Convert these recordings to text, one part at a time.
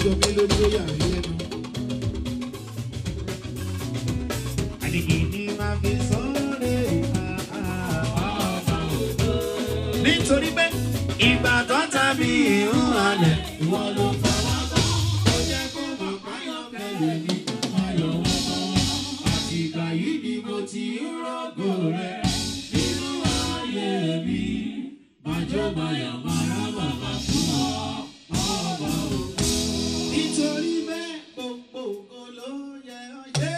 jọ mí lórí ó yà mí lẹ́nu. àdìgì ni máa fi sọ́ọ́rẹ́ ìhà nítorí pé ìgbà tó tàbí ìhùn alẹ̀ ìwọ ló fọwọ́ bọ̀. ó jẹ́ kó mọ̀ káyọ̀ kẹlẹ̀ ní ayọ̀ wọn mọ́. àtìgbà yìí ni mo ti ń rògò rẹ̀ nínú ayé mi. Màjọ́ mayà mara bàbá fún ọ, ọba òkú. Nítorí bẹ́ẹ̀ gbogbo ògo ló yẹ ọ́ yé.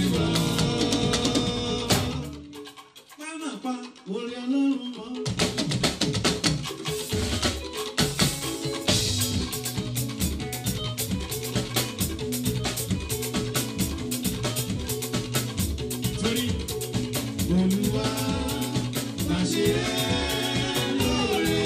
Máma pa orí ọlọ́run mọ́. Torí Olúwa máa ṣe é lóore.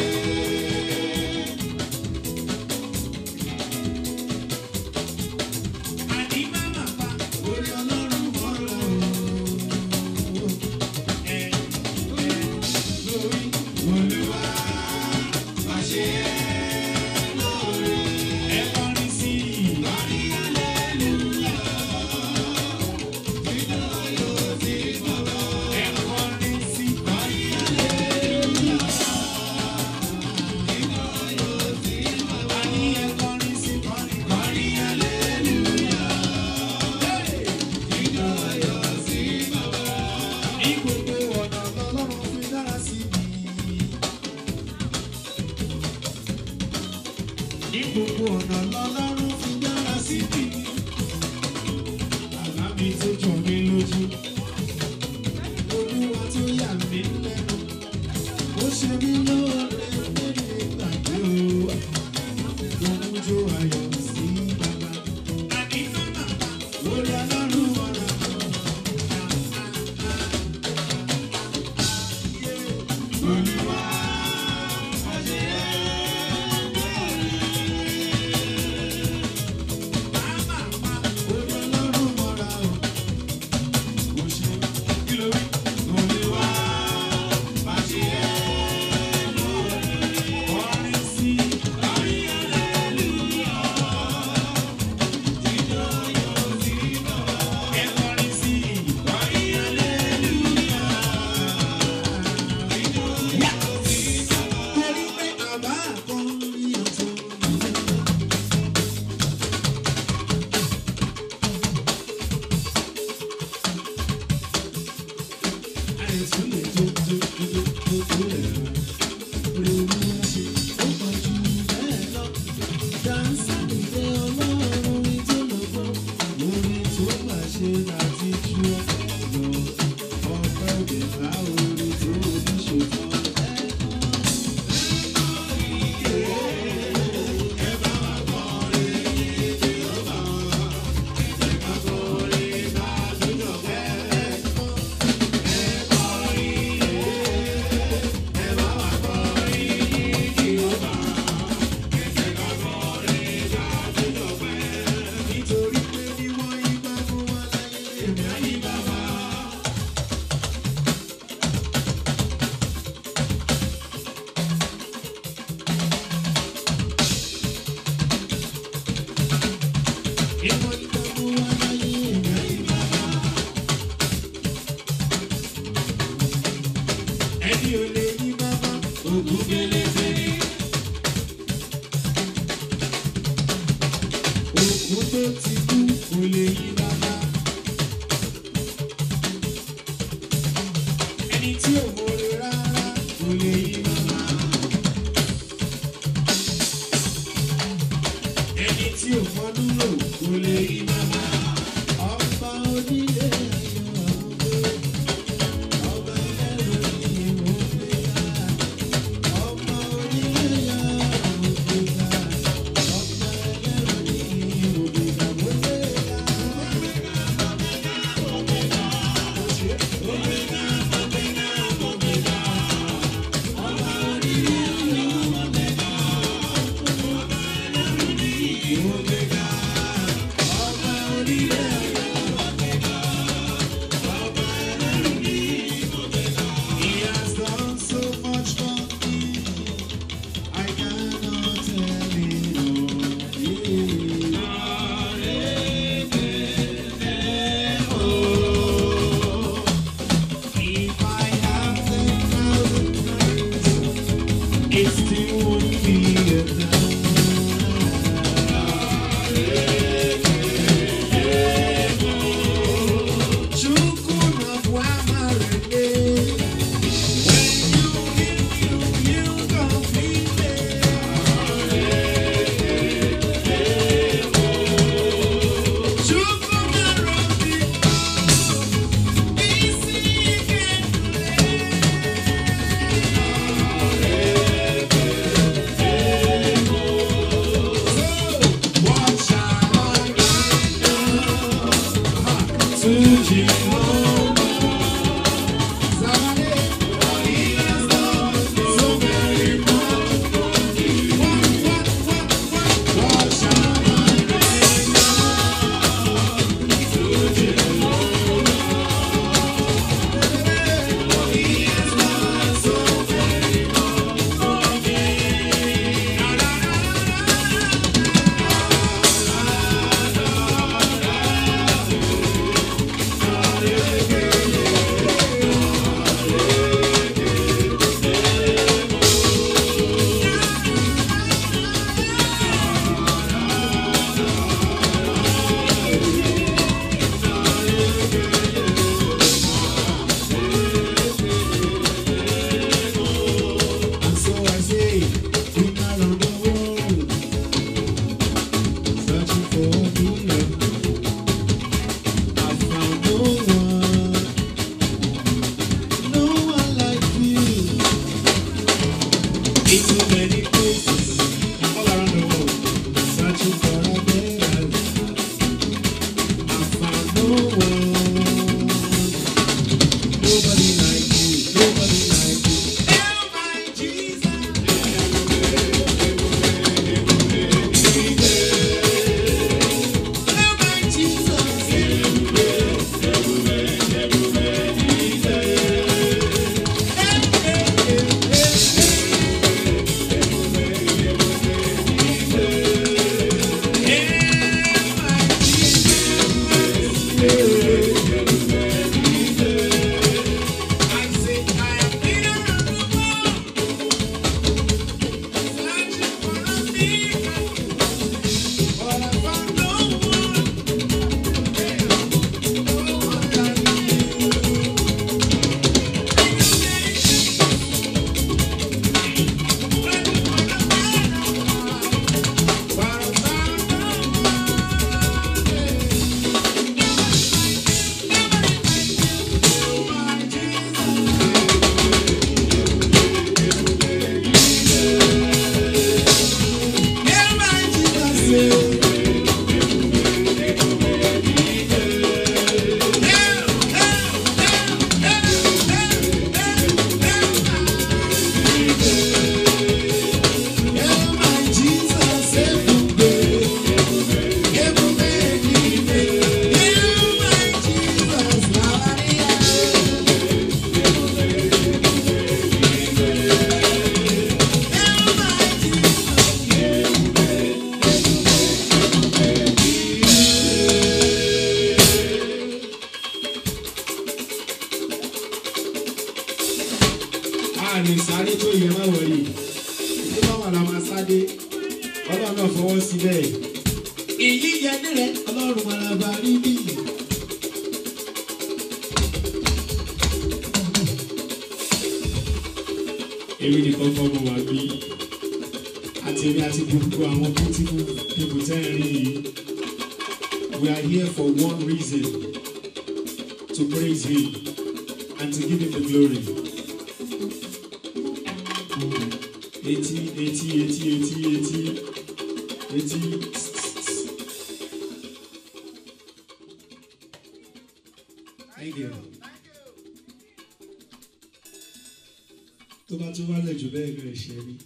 Àní máma pa orí ọlọ́run mọ́ lọ́wọ́. Ẹ ẹ lórí Olúwa máa ṣe é lóore. Ẹ kọrin sí i. Kọrin hallelujah. Ẹ kọrin sí i. Kọrin hallelujah. Àní ẹ kọrin sí i. Kọrin kọrin hallelujah. Ní gbogbo ọ̀nà lọ́lọ́run fi dára sí mi. Ní gbogbo ọ̀nà lọ́lọ́run fi dára sí mi. Bàbá mi tó jọ mí lójú. Olúwa tó yà mí lẹ́nu. Ó ṣe mí lóore lórí ìgbàgbé o. Mo mú jó ayọ̀ sí bàbá. Àní màmá pa orí ọlọ́run ọ̀rọ̀. Olúwa orí ọlọ́run mọ́ra o. Mo ṣe kí ló rí? Olúwa má ṣe é lóore. Kọrin sí i, kọrin hallelujah. Jíjó yóò sí bàbá. Ẹ kọrin sí i, kọrin hallelujah. Jíjó yóò sí bàbá. Torí pé àbá àkọrin ọ̀tún. Nítorí pé bí wọ́n yí bá fún wa láyé, èmi á yí bàbá. Ìwọ́n yí bá fún wa láyé, èmi á yí bàbá. Ẹni ò lè yí bàbá, ògùn gbélé-gbé. Òkú tó ti kú kò lè yí bàbá. Ẹni tí ò mọ̀re rárá kò lè yí bàbá. Ẹni tí ò fọdún lò kò lè yí bàbá. Ọba onílé ayọ̀ ọ̀gbẹ́. Ọba ẹlẹ́rù ni mo gbé ká. Ọba onílé ayọ̀ ọ̀gbẹ́ ká. Ọba ẹlẹ́rù ni mo gbé ká. Mo gbé ká. He has done so much for me. I cannot tell it all. If I have ten thousand friends, it still won't be enough. And so I say, been around the world, searching for true love. I found no one, no one like you. In too many places, all around the world, searching for a better life. I found no one, nobody like you, nobody like you. Oh my Jesus. Oh my Jesus. I say I have been around the world, searching for a miracle, but I found no one, no one like you. But I found no Yeah, my Jesus. a lè sáré tó yẹ má wọlé tó bá wà lá máa sáré ọlọ́run náà fọwọ́ sí bẹ́ẹ̀. èyí yẹ nílẹ̀ ọlọ́run maraba rí bí. èmi nìkan kọ́ mo wà bí àti èmi àti gbogbo àwọn beautiful people tẹ́ ẹ rí yìí we are here for one reason to praise him and to give him the glory. Etí etí etí etí etí etí. Thank you. Tó bá tún wálẹ̀ jù bẹ́ẹ̀ lọ ẹ̀ṣẹ̀ rí.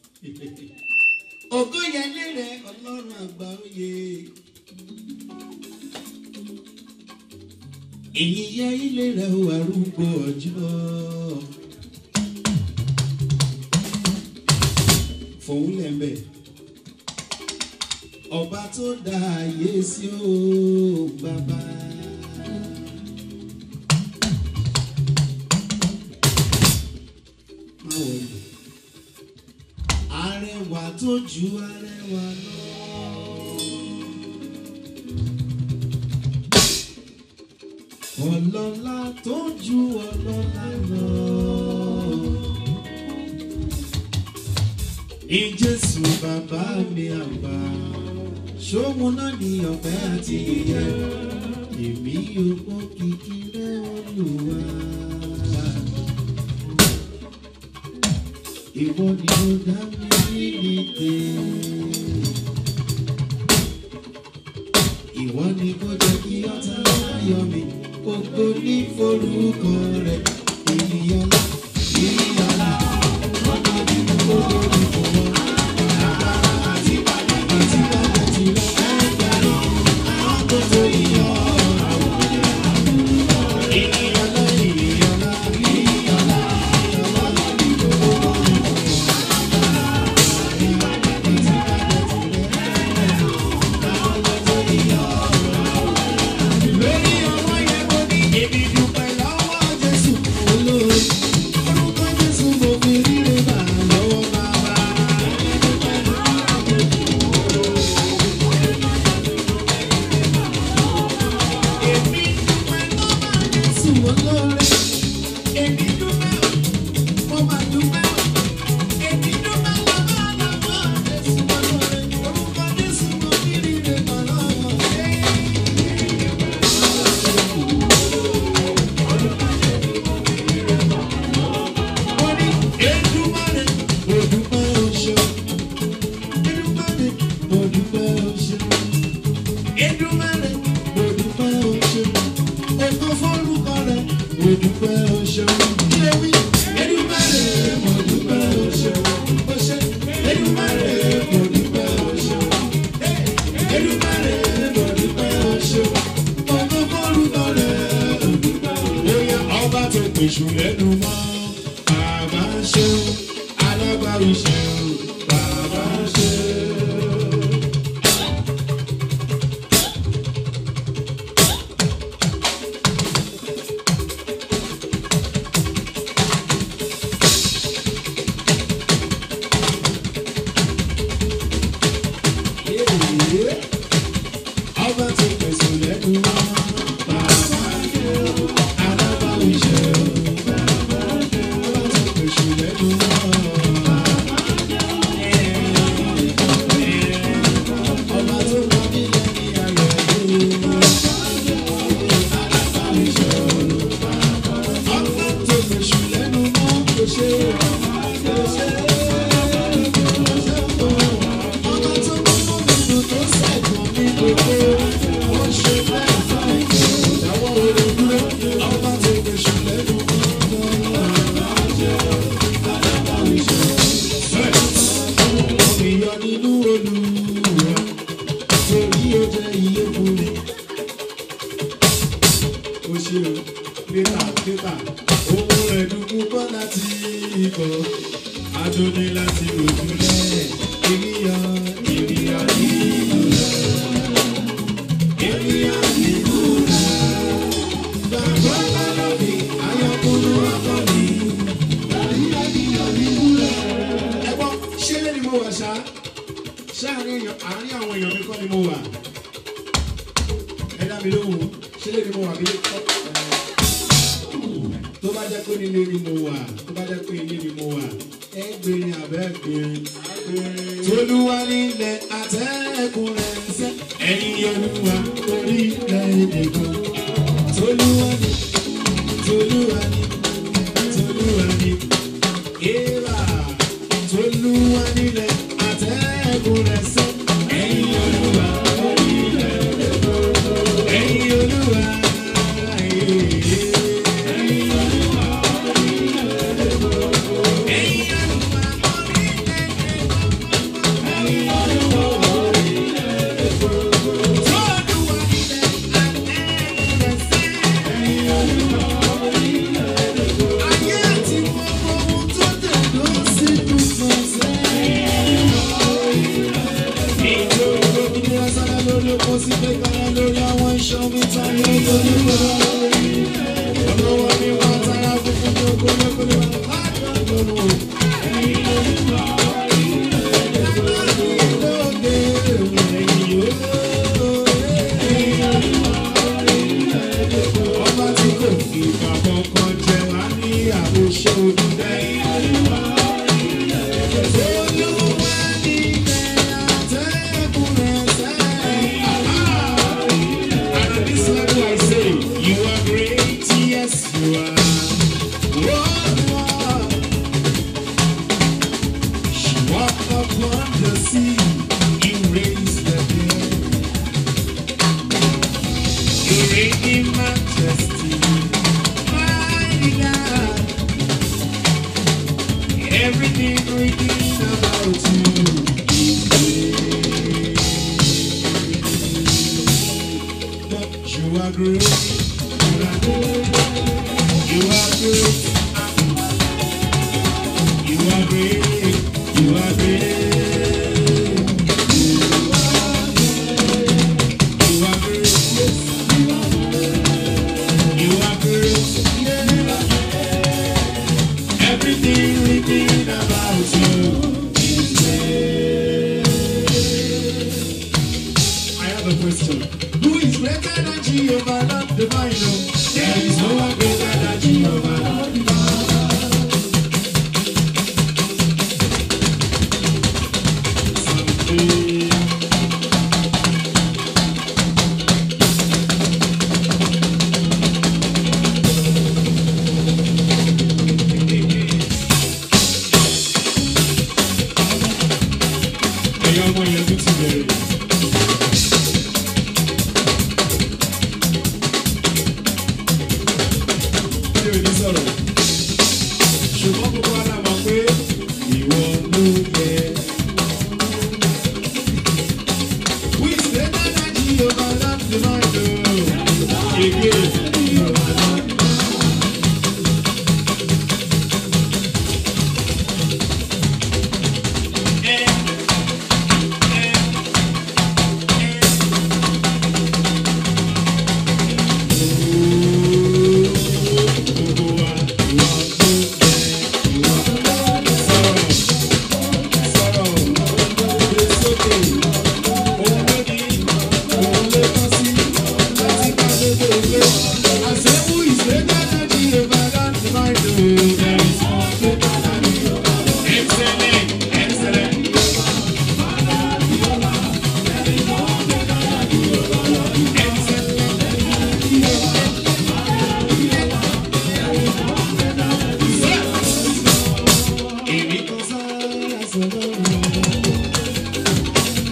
Ògo yẹlé rẹ̀ ọlọ́run àgbà oyè. Èyí yẹ ilé rẹ̀ ó arúgbó ọjọ́. fòun lẹ́mbẹ̀. ọba tó dá ayé sí ó bàbá. má wọlé. arẹwà tó ju arẹwà lọ. ọlọ́lá tó ju ọlọ́lá lọ. ní jésù bàbá mi àgbà ṣóhun náà ní ọ̀pẹ àti ìyẹ èmi yóò kìkì rẹ olùwà. ìwọ ni ó dá mi nílé ìwọ ni kò jẹ́ kí ọ̀tá láyé. ayọ̀ mi ògo ní forúkọ rẹ̀ ènìyàn lá ènìyàn lá ògo ní ògo ní fòwọ́ agbára àti bàbá àti bàbá ti lọ ẹgbẹ̀rún àwọn tó tó yíyọ àwọn ènìyàn lá ènìyàn lá ènìyàn lá ògo ní ògo ní fòwọ́. Lórí ọwọ́ yẹn mo ní èmi dúpẹ́ lọ́wọ́ Jésù olóore. Orúkọ Jésù mo fi ríre gbà lọ́wọ́ bàbá. Èmi dúpẹ́ lọ́wọ́ Jésù olóore. Èmi dúpẹ́ o, mo máa dúpẹ́ o. Èmi dúpẹ́ lọ́wọ́ lọ́wọ́ Jésù olóore. Orúkọ Jésù mo fi ríre gbà lọ́wọ́. Wọ́n ní Èdùmàrè, mo dúpẹ́ o ṣeun. Èdùmàrè, mo dúpẹ́ o ṣeun. Èdùmàrè, mo dúpẹ́ o ṣeun. Ògo forúkọ rẹ̀, mo dúpẹ́ o ṣeun. Ilé wí. Èdùmàrè, mo dúpẹ́ o ṣeun. O ṣe. Èdùmàrè, mo dúpẹ́ o ṣeun. Èdùmàrè, mo dúpẹ́ o ṣeun. Ògo forúkọ rẹ̀, mo dúpẹ́ o ṣeun. Bóyá ọba tó pèsè lẹ́nu mọ́. Bàbá ṣeun, alágbàwí ṣeun, bàbá ṣeun. Ọba tó pèsè lẹ́nu mọ́. Bàbá ṣeun, alágbàwí ṣeun, bàbá ṣeun. Ọba tó pèsè lẹ́nu mọ́. Ọba tó pa mí lẹ́ni ayọ̀ yìí. Alágbàwí ṣeun, bàbá ṣeun. Ọba tó pèsè lẹ́nu mọ́. Kò ṣe é, kò ṣe é. Ọba tó mú mi dùn tó ṣẹ̀gbọ́n mi gbogbo. Ó ṣe bẹ́ẹ̀ fún mi. Ìdáwọ́ orí dúró. Ọba tó pèsè lẹ́nu mọ́. Alágbàwí ṣeun. Ìyọ nínú Olúwa, torí ó jẹ́ iye fún mi. Ó ṣe o, pépà pépà, ohun ẹ̀dùnkú kọ́ láti ikọ̀, adóni láti òjúlẹ̀, ènìyàn ènìyàn nínú rẹ̀, ènìyàn nínú rẹ̀. Gbàgbọ́ lọ́dọ̀ mi, ayọ̀kúnú ọkọ mi, ènìyàn nínú rẹ̀. Ẹ gbọ́, ṣé lé ni mo wà ṣá? Ṣé àárín èèyàn- àárín àwọn èèyàn mi kọ́ ni mo wà? Ẹ dá mi lóhùn, ṣé lé ni mo wà bí kọ́? Tó bá jẹ́ pé nílé ni mo wà, tó bá jẹ́ pé ilé ni mo wà, ẹ gbèrè àbẹ́ gbèrè. Tolúwa nílẹ̀ àtẹ́kùn rẹ̀ ń sẹ́, ẹ̀yin olúwa orílẹ̀-èdè kan. Tolúwa ní, Tolúwa ní, Tolúwa ní. Eva, Tolúwa nílẹ̀ àtẹ́kùn rẹ̀ sẹ́, ẹ̀yin olúwa orílẹ̀-èdè kan. Ẹ̀yin olúwa, ẹ̀yin olúwa orílẹ̀-èdè kan. Ẹ̀yin olúwa Ọba tí kò fi ìgbà kankan jẹ wá ní àbòṣe olùdẹ́yìn. Olúwa ní ilẹ̀ àtẹ́kùn rẹ̀ sẹ́yìn. And on this level I say, you are great, yes you are. Oh, you are. You walk upon the sea, you raise the dead. You reign in majesty, mighty God. Everything written about you is great. But you are great. You are great. You are great. You are great. You are great. You are great. You are great. Everything written about you is great. I have a question. Who is greater than Jehovah, not divine? No. There is no one greater than Jehovah, not divine. Ẹ̀yin ọmọ yẹn tún ti bẹ̀rẹ̀. Ṣé o ní sọ̀rọ̀? Ṣùgbọ́n gbogbo ara mọ̀ pé ìwọ ló yẹ. Who is greater than Jehovah, not the Lord, oh. Again, Jehovah, not the Lord. Eh, eh, eh. Excellent, excellent. Èmi kan sára sọ̀rọ̀ rẹ̀.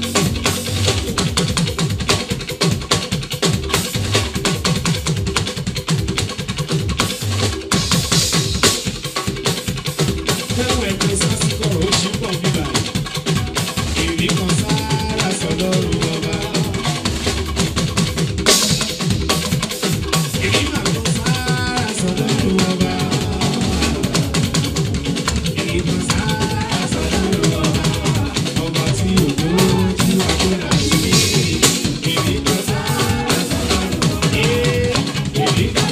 Tẹ́wọ̀ ẹ̀kọ́ sásìkò ó ṣì ń bọ̀ bíbá. Èmi kan sára sọ̀rọ̀ ọba. Èmi máa kan sára sọ̀rọ̀ ọba. Èmi kan sára sọ̀rọ̀ ọba. Ọba tí òjò tí wàá kó dà sí. Èmi kan sára sọ̀rọ̀ ọba. Èmi kan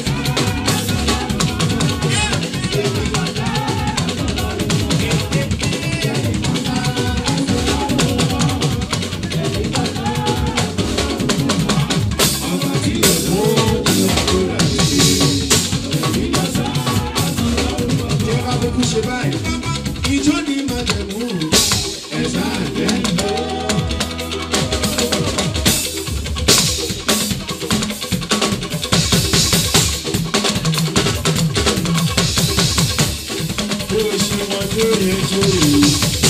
ọba tí òjò tí wàá kó dà sí. Èmi kan sára sọ̀rọ̀ ọba. Tí ẹ bá kúkú ṣe báyìí, ìjọ ni màjẹ̀mú ẹ̀sà àjẹ́ ń lọ. Bó ṣe wọn tó yẹ tó yẹ.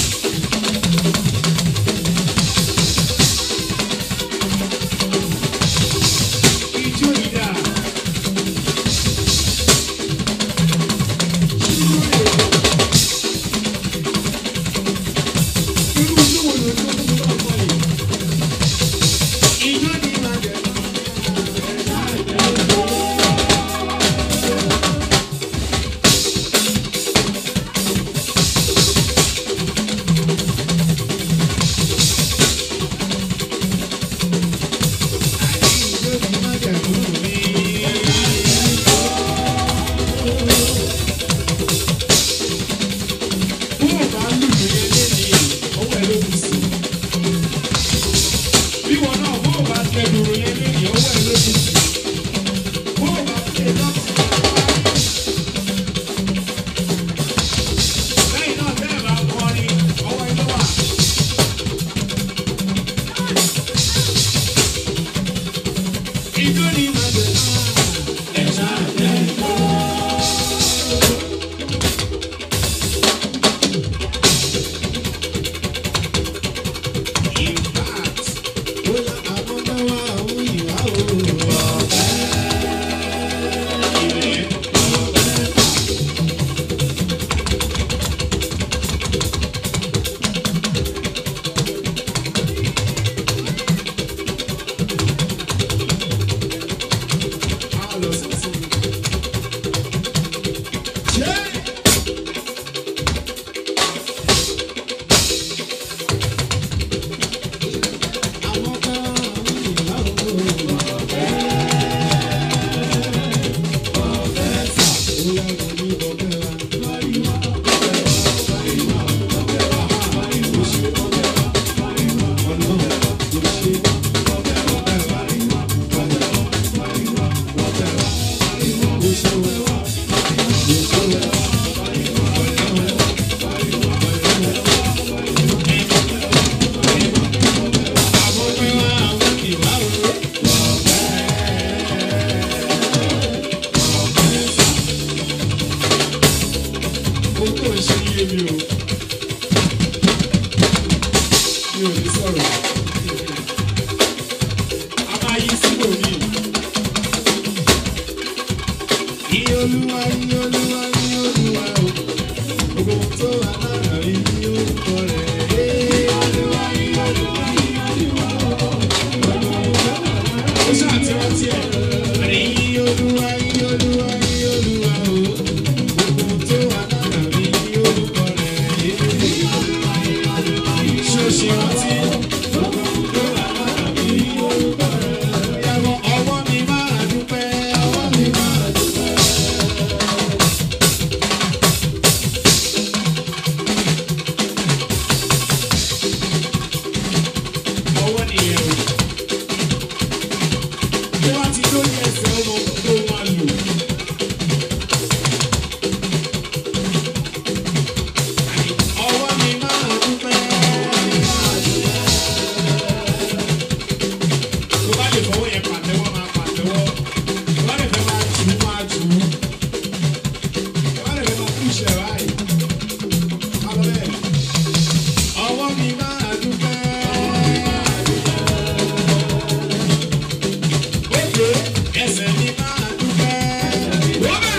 Ijó ìdá. Irú ijó wo ló tó tó bá wọ̀ yìí? Ijó ni màjẹ̀mú ẹ̀sà àjẹ́ ń lọ. Iye olúwa, iye olúwa, iye olúwa o. Gbogbo ohun tó wà lára rí ní orúkọ rẹ̀. Iye olúwa, iye olúwa, iye olúwa o. Gbogbo ohun tó wà lára rí. Ó ṣàtìrántí ẹ̀. Àní iye olúwa, iye olúwa, iye olúwa o. Gbogbo ohun tó wà lára rí ní orúkọ rẹ̀. Iye olúwa, iye olúwa, iye olúwa. Ṣé o ṣe rántí? Gbogbo ohun tó wà lára rí ní orúkọ rẹ̀. Ìyàwó ọwọ́ mi máa dúpẹ́, ọwọ́ mi máa dúpẹ́. ọwọ́ nìyẹn o. Bí wọ́n ti lórí ẹsẹ̀ ọmọ tó máa lò. Ọwọ́ mi máa dúpẹ́. Tó bá lè fọwọ́ yẹn pàtẹ́wọ́ máa pàtẹ́wọ́. Tó bá lè fẹ́ máa jù ú máa jù ú. Tó bá lè fẹ́ máa kúṣẹ̀ báyìí. Má lọ bẹ́ẹ̀. Ọwọ́ mi máa dúpẹ́. Òkè ẹsẹ̀ mi máa dúpẹ́. Wọ́bà.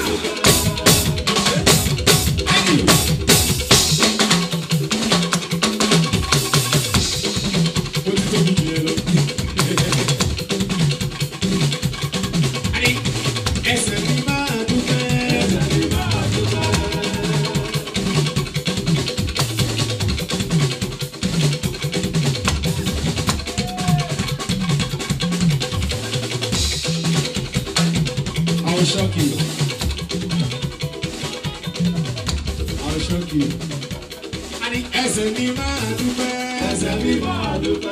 Ẹ̀yìn. Ó ti tóbi jù yẹn lọ. Àní, ẹsẹ̀ mi máa dúpẹ́. Ẹsẹ̀ mi máa dúpẹ́. I will shock you. I will shock you. Àní ẹsẹ̀ mi máa dúpẹ́. Ẹsẹ̀ mi máa dúpẹ́.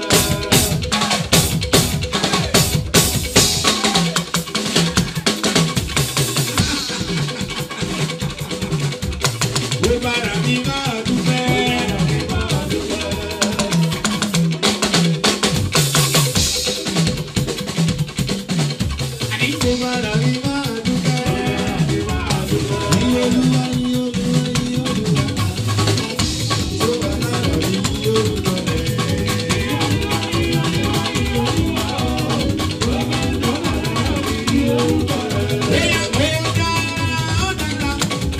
Gbogbo ara mi máa dúpẹ́. Àní gbogbo ara mi máa dúpẹ́. Iye olúwa, iye olúwa, iye olúwa. Tó wà lára mi, iye olúwa rẹ̀. Bóyá ó dára, ó dára.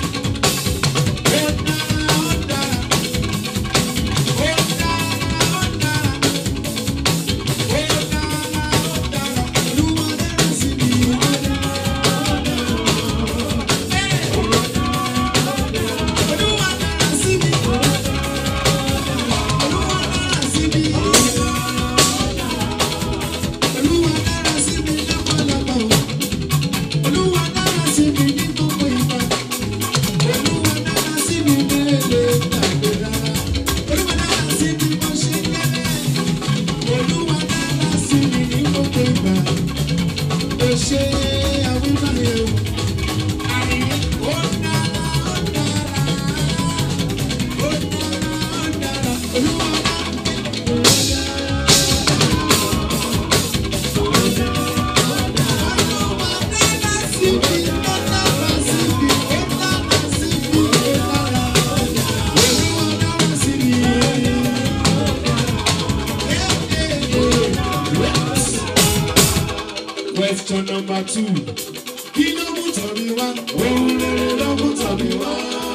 Ó dára, ó dára. Ó dára, ó dára. Ó dára, ó dára. Olúwa dára sí mi. Ó dára, ó dára. Olúwa dára sí mi. Olúwa dára sí mi. Olúwa dára sí mi lọ́pọ̀lọpọ̀. Olúwa dára sí mi ní gbogbo ìgbà. Olúwa dára sí mi mélòó gbàgbé rárá. Olúwa dára sí mi bó ṣe kéré. Olúwa dára sí mi ní gbogbo ìgbà. Ó ṣe àwímáyé o. Àrí ó dára ó dára. Ó dára ó dára. Olúwa dára. Olúwa dára sí mi. Ó dára sí mi. Ó dára sí mi. Ó dára. Olúwa dára sí mi. Question number two. Kí ló mú tọ̀mí wá? Ohun rere ló mú tọ̀mí wá.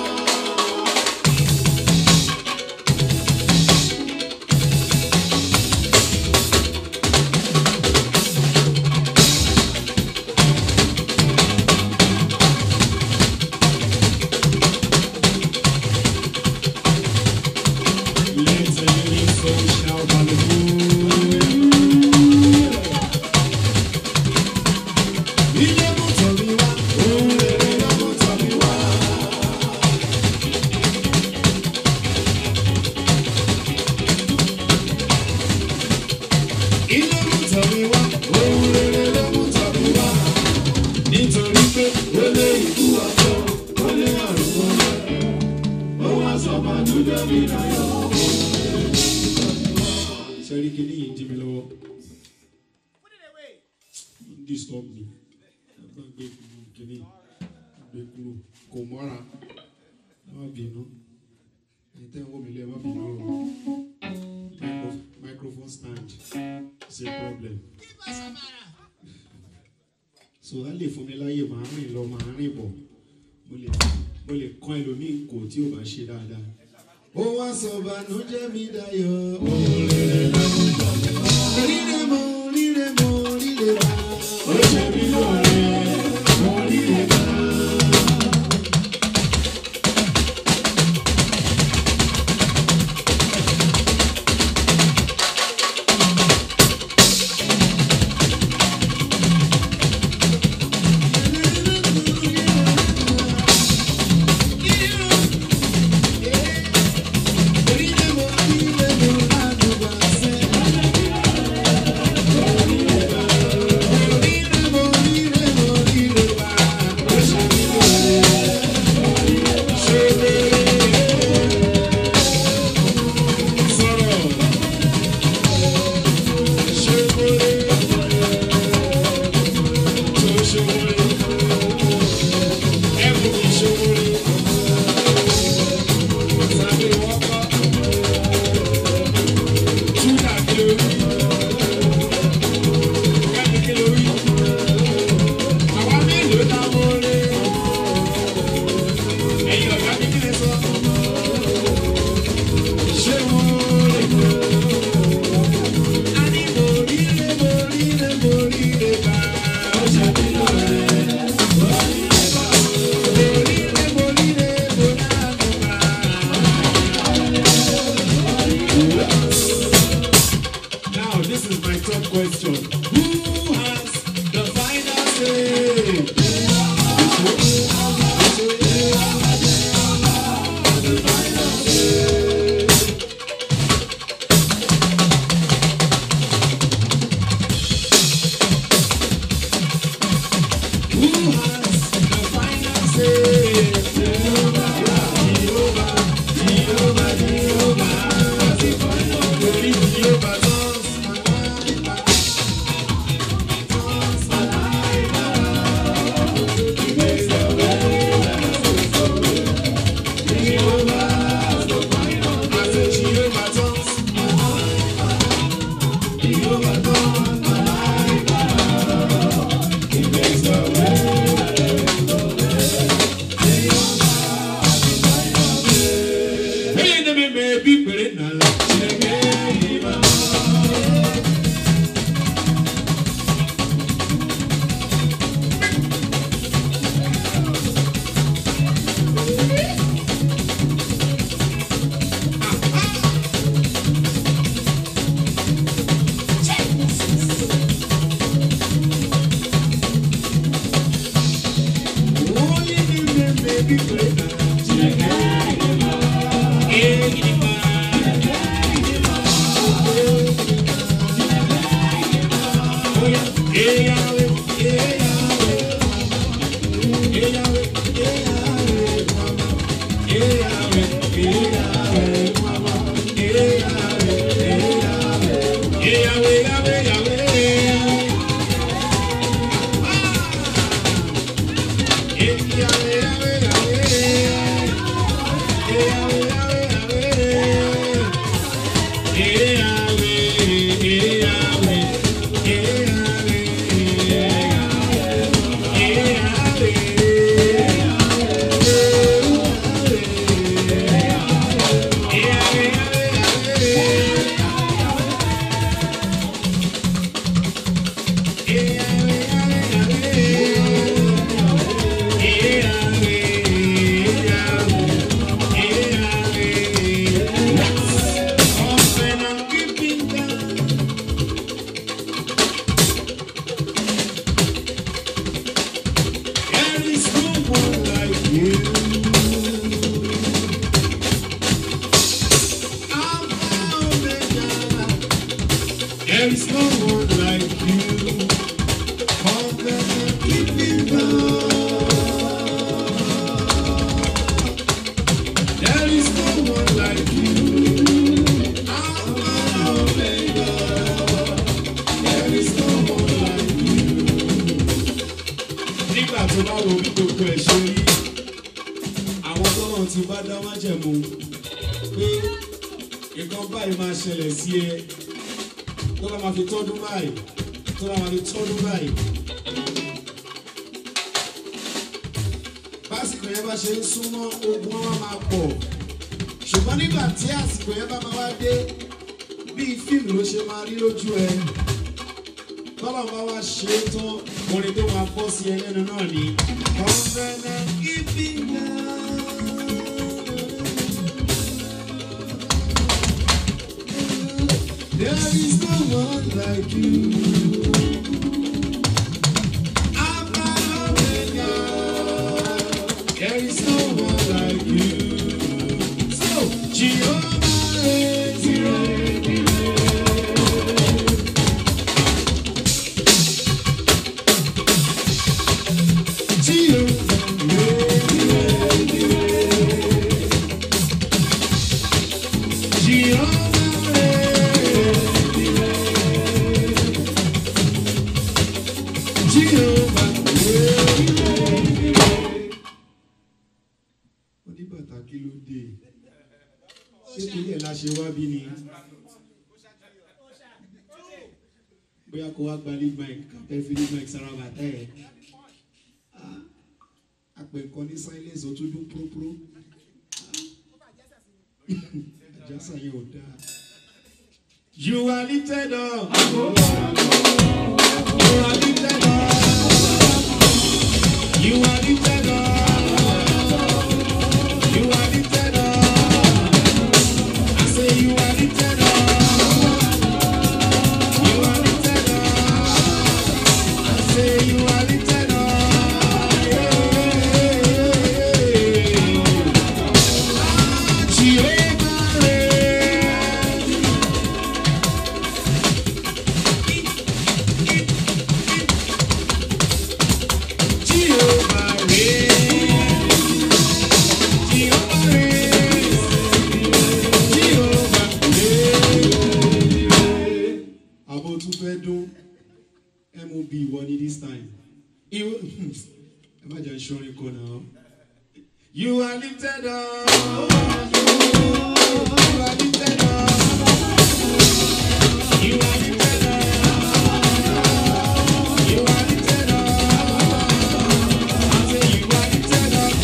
Let the living soul shout hallelujah. Ilé mú tọ̀mí wá, ohun rere ló mú tọ̀mí wá. Ilé mú tọ̀mí wá, ohun rere ló mú tọ̀mí wá. Nítorí pé ó lé ikú ọjọ́, ó lé àrùn mọ́lẹ̀. Ó wá sọ màdúgbò mi láyọ̀. Sẹ́rí kìíní yìí dí mi lọ́wọ́. Don't disturb me. Ẹ bá gbé kìíní gbé kúrò. Kò mọ́ra. Ẹ má bínú. Ẹ tẹ́ ń wò mí lé ẹ má bínú o. Micro- Microphone stand is a problem. so á lè fún mi láyè máa rìn lọ máa rìn bọ̀ mo lè mo lè kọ́ ẹlòmíì kò tí ò bá ṣe dáadáa. ó wá sọ bànújẹ́ mi dayọ̀ oríire mo oríire mo oríire bá ó ṣe mí lóore oríire bá. Now, this is my top question. Who has the final say? Who has the final say? Jehovah, Jehovah, Jehovah, Jehovah. Only Jehovah knows my life. There is no one like you. Covenant keeping God. There is no one like you. Alpha and Omega. There is no one like you. Nígbà tó bá wo bí gbogbo ẹ̀ ṣe rí, àwọn tọ́lọ̀ ti bá dá májẹ̀mú pé nǹkan báyìí máa ṣẹlẹ̀ sí ẹ tó bá máa fi tọ́dún báyìí tó bá máa fi tọ́dún báyìí básìkò yẹn bá ṣe ń súnmọ́ ogun wọn máa pọ̀ ṣùgbọ́n nígbà tí àsìkò yẹn bá máa wá dé bíi fíìmù ló ṣe máa rí lójú ẹ tọ́lọ̀ bá wá ṣe é tán orin tó máa bọ́ sí ẹlẹ́nu náà ni. kọ́ńfẹ́nẹ́ ìfìyà. There is no one like you. Alpha and Omega. There is no one like you. So, Jehovah is Oníbàtà kí ló dé? Ṣé torí ẹ̀ la ṣe wá bí ni? Bóyá kó wá gba lead mic, kàtẹ́ fi lead mic sára bàtà ẹ̀ apẹ̀kọ́ ní silence ó tún dún própró àjàsà yẹn ò dáa. You are lifted up. You are lifted up. You are lifted up. You are lifted up. I say you are lifted up. You are lifted up. I say you are lifted up. Jehovah reigns. Jehovah reigns. Jehovah reigns. Jehovah reigns. Àbò tún fẹ́ dún mob ìwọ ni this time. Ìwọ ẹ má jẹ́ ìṣọ́rin kan náà. You are lifted up. You are lifted up. You are lifted up. You are lifted up. I say you are lifted up.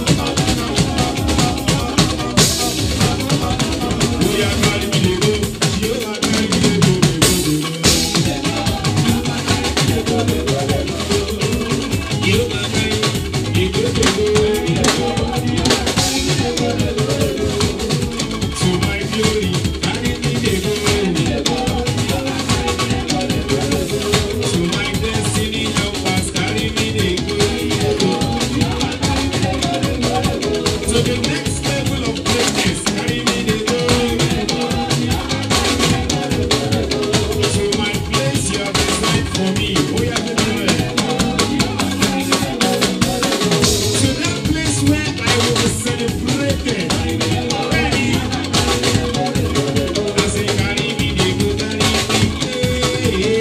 Oh, yeah, carry me dey go. Jehovah carry me dey go, dey go, dey go. Jehovah carry me dey go, dey go. To my glory, carry me dey go. To my destiny helpers, carry me dey go. To the next level of greatness, carry me dey go. To my place you have designed for me, oya go there. To that place where I will be celebrated. Ready? I say carry me dey go, carry me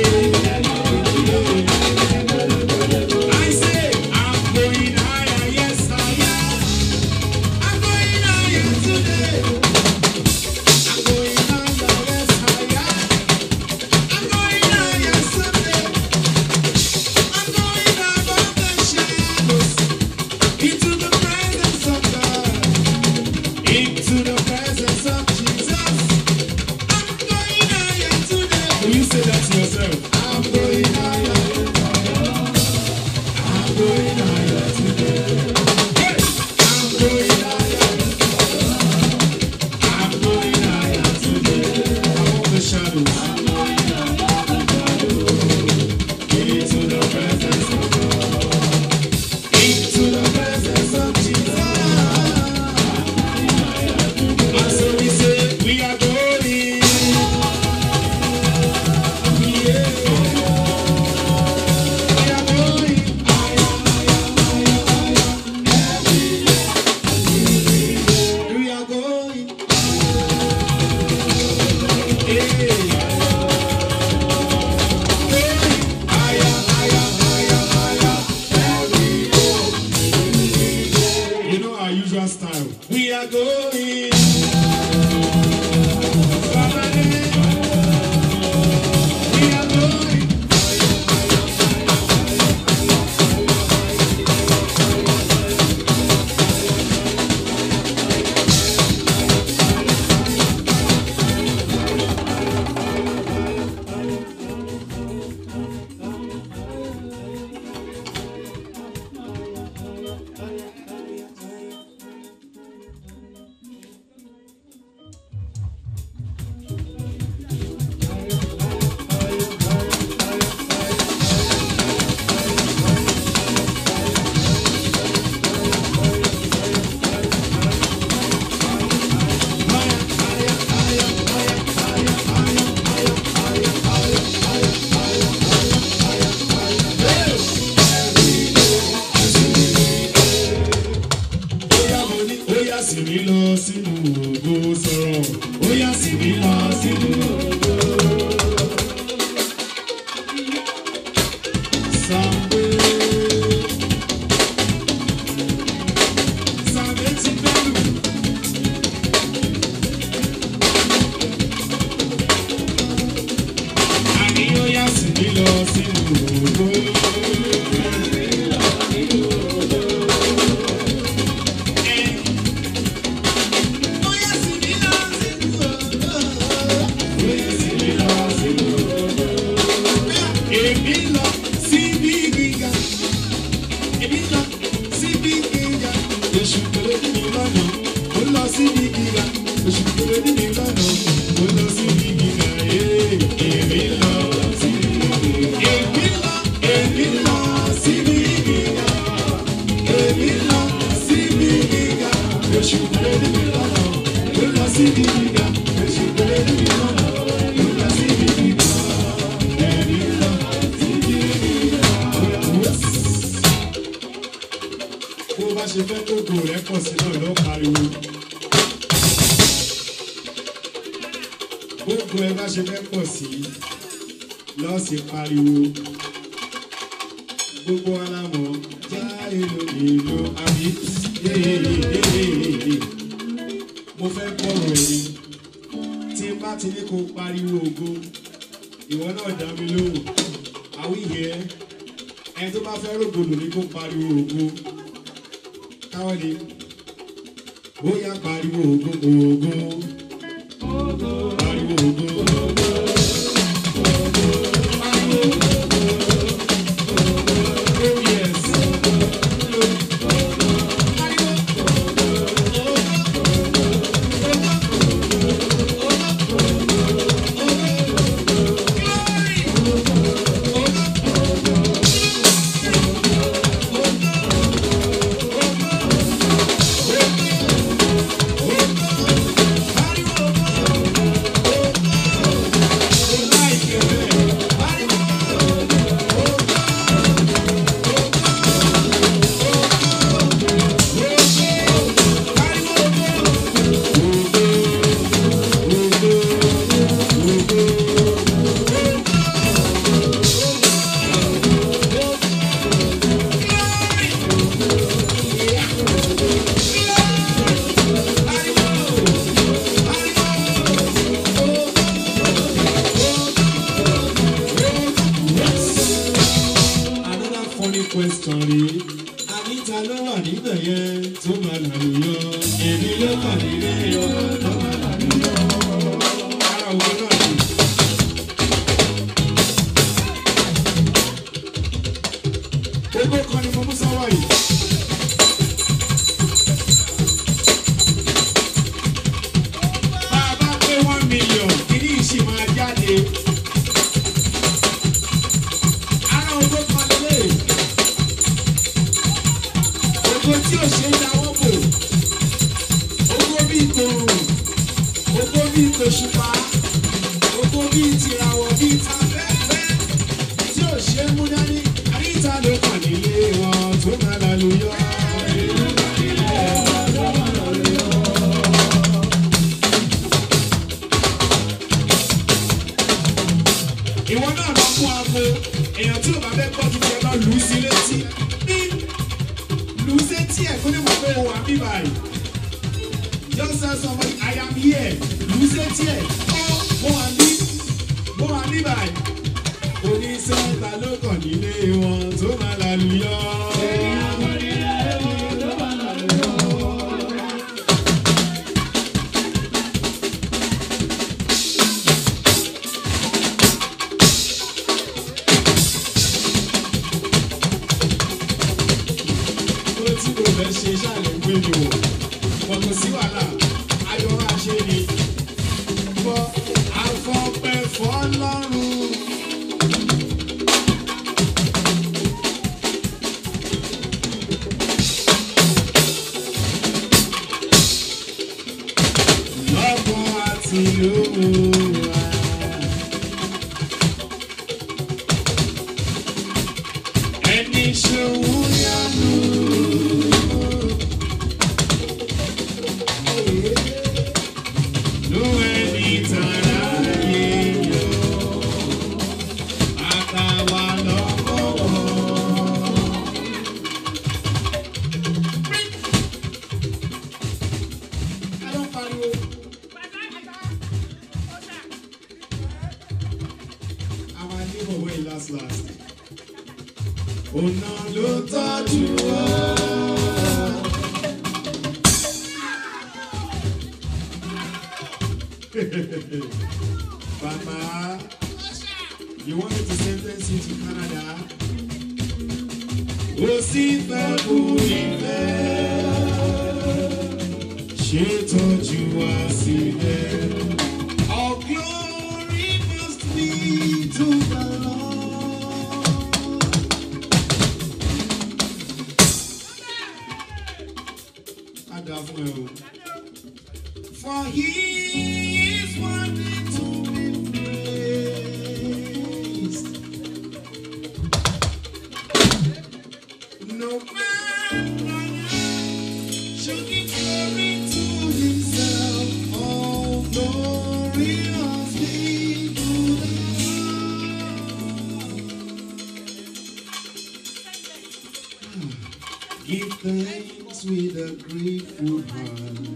dey. I say I'm going higher, yes higher. I'm going higher today. I'm going higher, yes higher. I'm going higher someday. I'm going above the shadows into the presence of God, into the presence of Jesus. I'm going higher today. Will you say that to yourself? I'm going higher. I'm going higher today. Hey! I'm going higher. I'm going higher today. Above the shadows. Into the presence of God. Into the presence of Jesus. And so we say, we are going. Yeah. We are going. We are going. Yeah. Higher, higher, higher, higher. You know our usual style. We are going. We are going. síbi gíga èṣù kéré ní mi lọ́nà ó lọ síbi gíga èṣù kéré ní mi lọ́nà ó lọ síbi gíga ee èmi lọ síbi gíga èmi lọ èmi lọ síbi gíga èmi lọ síbi gíga èṣù kéré ní mi lọ́nà ó lọ síbi gíga èṣù kéré ní mi lọ́nà ó lọ síbi gíga èmi lọ síbi gíga. bó bá ṣe fẹ́ kókó rẹ̀ pọ̀ sí náà ló pariwo. gbogbo ẹ bá ṣe fẹ́ pọ̀ sí lọ́ọ̀sì pariwo. gbogbo alámọ̀ já èlò èlò àbí yéyéyéyéyé. mo fẹ́ gbọ́rọ̀ ẹni tí n bá ti ní kó pariwo ògo ìwọ náà dá mi lóhùn àwíyẹ ẹni tó bá fẹ́ rògbòdò ní kó pariwo ògo káwọn ni ó yá pariwo ògo ògo pariwo ògo ògo. Oh, yes. Another funny question rèé. Anita ló wà níbẹ̀ yẹn tó máa làlùyọ. Èmi ló wà nílé ọmọ tó máa làlùyọ. Ara òwe náà ni. Gbogbo kan ni mo mú sọ́wọ́ yìí. Bá a bá pé one million, kìíní ìṣì máa jáde. Ara òwe kan lélẹ̀. Ògo tí ò ṣe é dáwọ́ bò. Ògo bíi tòrùn. Ògo bíi tòṣùpá. Ògo bíi tìràwọ̀ bíi tafẹ́fẹ́. Tí ò ṣe é mú dání. Àyíká ló kàn nílé wọn tó máa lálùyọ. Ìwọ náà lọ fún aago. Èèyàn tí ò bá fẹ́ gbọ́ tuntun ẹ lọ lù ú sí létí. Ní lù ú sétí ẹ̀ kó lè mọ̀ pé o wà bí báyìí. Just tell somebody I am here. Lù ú sétí ẹ̀. Ó mo wà ní mo wà ní báyìí. Oníṣẹ́ ta ló kàn nílé wọn tó máa lálùyọ. Ó tí kò fẹ́ ṣe ṣàlẹ̀ gbé mi wò. Wọ́n kò sí wàhálà. Ayọ̀ máa ṣe ni. Fọ́ afọ́pẹ́ fọ́lọ́run. Lọ́kàn àti lówùúrà. Ẹni ṣòwò yanu. Ló ẹni tàrà yé yọ. Àtàwà lọ́wọ́. Ẹ ló ń pariwo. Our neighbor wey last last. Ọ̀nà ló tọ́jú ọ́. Papa, you want me to sentence you to Canada? Ó sì fẹ́ kú ìlú. ṣe tọ́jú wá sílẹ̀. All glory must be to the Lord. Á dáa fún ẹ o. For he is worthy to be praised. No man should give glory to himself. All glory must be to the Lord. Give thanks with a grateful heart.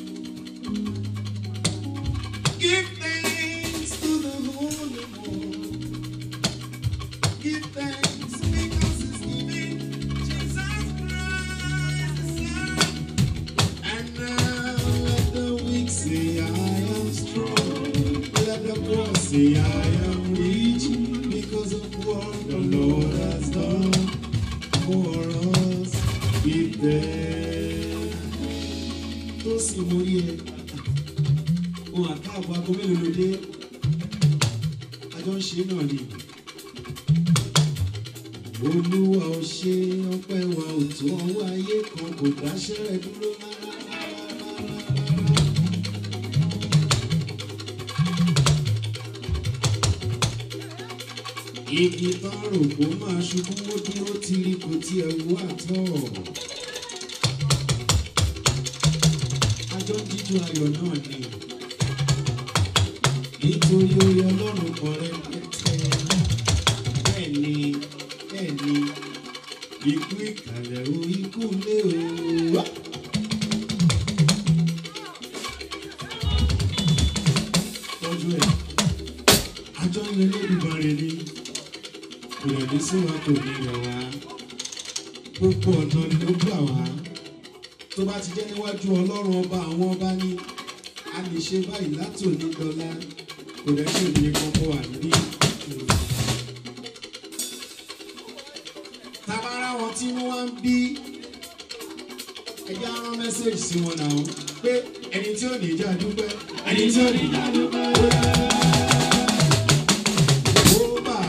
Give thanks to the Holy One. Give thanks because He's giving Jesus Christ His Son. And now let the weak say, I am strong. Let the poor say, I am rich because of what the Lord has done for us. Give thanks. Tó sì mú rí ẹ ohun àkáàbọ̀ aago mélòó ló dé àjọ ń ṣe náà ni. olúwa ò ṣe ọpẹ́ wa ò tó ọwọ́ ayé kan kò dáṣẹ́ rẹ̀ dúró rárá. igi tán rò kó máa ṣubú ó dúró tiri kò tiẹ̀ wú àtọ̀. àjọ ń jíjó ayọ̀ náà ni nítorí orí ọlọ́run kan rẹpẹtẹ bẹ́ẹ̀ ni bẹ́ẹ̀ ni ikú ìkàlẹ̀ o ikú lé o. tọ́jú ẹ̀ àjọ ń lé lódùmarè ni kò lè ní sí wa kò ní rẹ̀ wá gbogbo ọ̀nà ni ó gbà wá tó bá ti jẹ́ níwájú ọlọ́run ọba àwọn ọba ní a lè ṣe báyìí láti òní dọ́là kò dẹ́ sí òní kọ́kọ́ wà níbí. tabara wọn tí wọ́n wá ń bí ẹja rán mẹ́sẹ̀gì sí wọn náà pé ẹni tí ò ní ìjà dúpẹ́ ẹni tí ò ní ìjà dúpẹ́. ó bà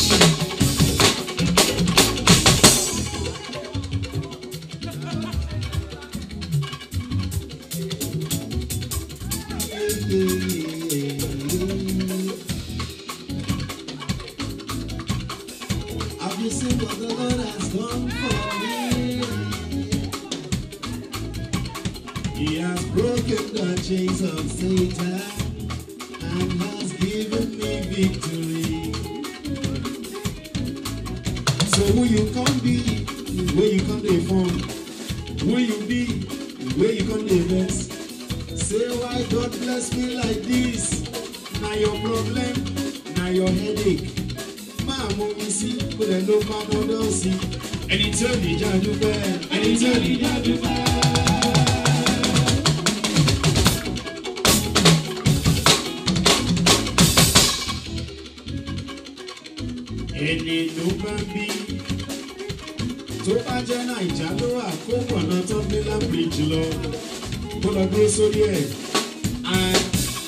Have you seen what the Lord has done for me? He has broken the chains of Satan and has given me victory. So who you can be, where you can live from, who you be, where you can live best. Say why God bless me like this. Now your problem, now your headache. Máa mú mi sí, kó lè ló bá mọ́dọ́ sí. Ẹni tí ò ní já dúpẹ́, ẹni tí ò ní já dúpẹ́. Ẹni ló bá bí tó bá jẹ́ Nàìjà ló wà kó pọ̀nà tó gbé lábìrìjì lọ kó lọ dúró sórí ẹ̀. À-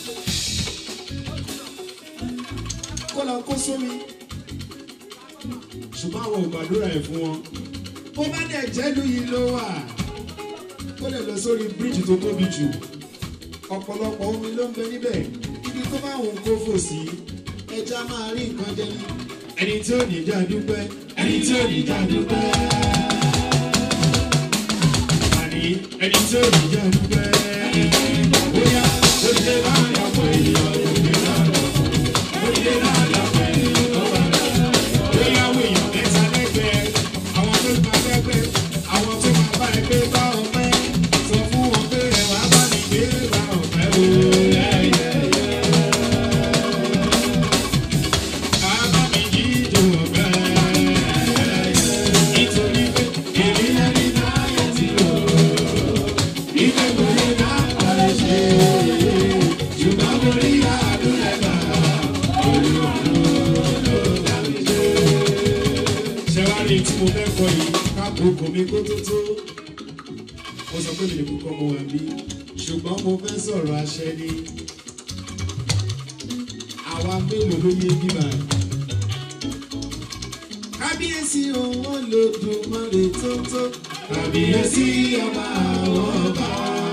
kó lọ kó sómi ṣùgbọ́n àwọn ò gbàdúrà ẹ̀ fún wọn. bó bá dẹ̀ jẹ́lu yìí ló wà kó lè lọ sórí bíríìjì tó tóbi jù ọ̀pọ̀lọpọ̀ omi ló ń bẹ níbẹ̀ ibi tó bá òun kó fò sí ẹja máa rí nǹkan jẹ ní. ẹni tí ò ní já dúpẹ́ ẹni tí ò ní já dúpẹ́. àní ẹni tí ò ní já dúpẹ́. bóyá ó lè máa yàpọ̀ ènìyàn ó lè máa ó lè máa yàpọ̀ ènìyàn tó bá dà. bóyá àwọn èèyàn mẹ́ta lẹ́gbẹ̀ẹ́ àwọn tó máa lẹ́gbẹ̀ẹ́ àwọn tó máa bá ẹgbẹ́ bá ọpẹ́ sọ fún wọn pé ẹ̀wà bá mi gbé bá ọpẹ́ o. Bàbá mi jíjó ọpẹ́. Nítorí pé èmi lẹ́ni táyé ti rò. Ìfẹ́ kò lè dá ọ̀rẹ́ ṣe. Ṣùgbọ́n mo rí àdúrà gbà. Olúwa ló ló dá mi ṣe. Ṣé wàá rí tí mo fẹ́ kọ yìí? Káàkó kò mí kó tó tó. mo sọ pé mi nìkú kọ́ mo wà bí ṣùgbọ́n mo fẹ́ sọ̀rọ̀ àṣẹ ni àwa mélòó ló yé bíbá kábíyèsí owó lòdùmarè tó tó kábíyèsí ọba àwọn ọba.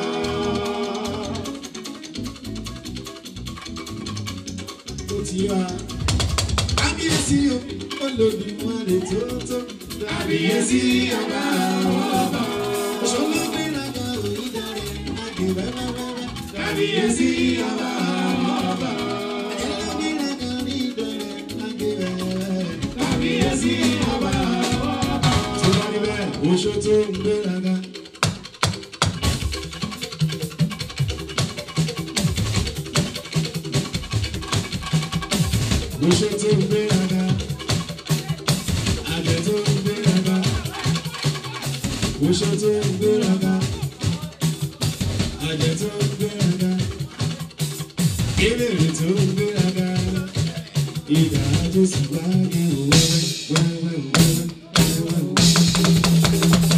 ó ti wá kábíyèsí owó lòdùmarè tó tó kábíyèsí ọba àwọn ọba. ṣọlọ́gbẹ́rẹ́gà òyìnbó àgbẹ̀rẹ̀ rárá kábíyèsí ọba àwọn ọba. ẹlẹ́gbẹ̀rẹ́gà rí ìdọ̀rẹ̀ àgbẹ̀rẹ̀ kábíyèsí ọba àwọn ọba. tó bá rí bẹ́ẹ̀ oṣù tó ń gbéraga. oṣù tó ń gbéraga. àjẹ tó ń gbéraga. oṣù tó ń gbéraga. àjẹ tó ń gbéraga. ìbéèrè tó ń gbéraga. ìdá jésù bá yẹ wẹ́wẹ́ wẹ́wẹ́ wẹ́wẹ́ wẹ́wẹ́.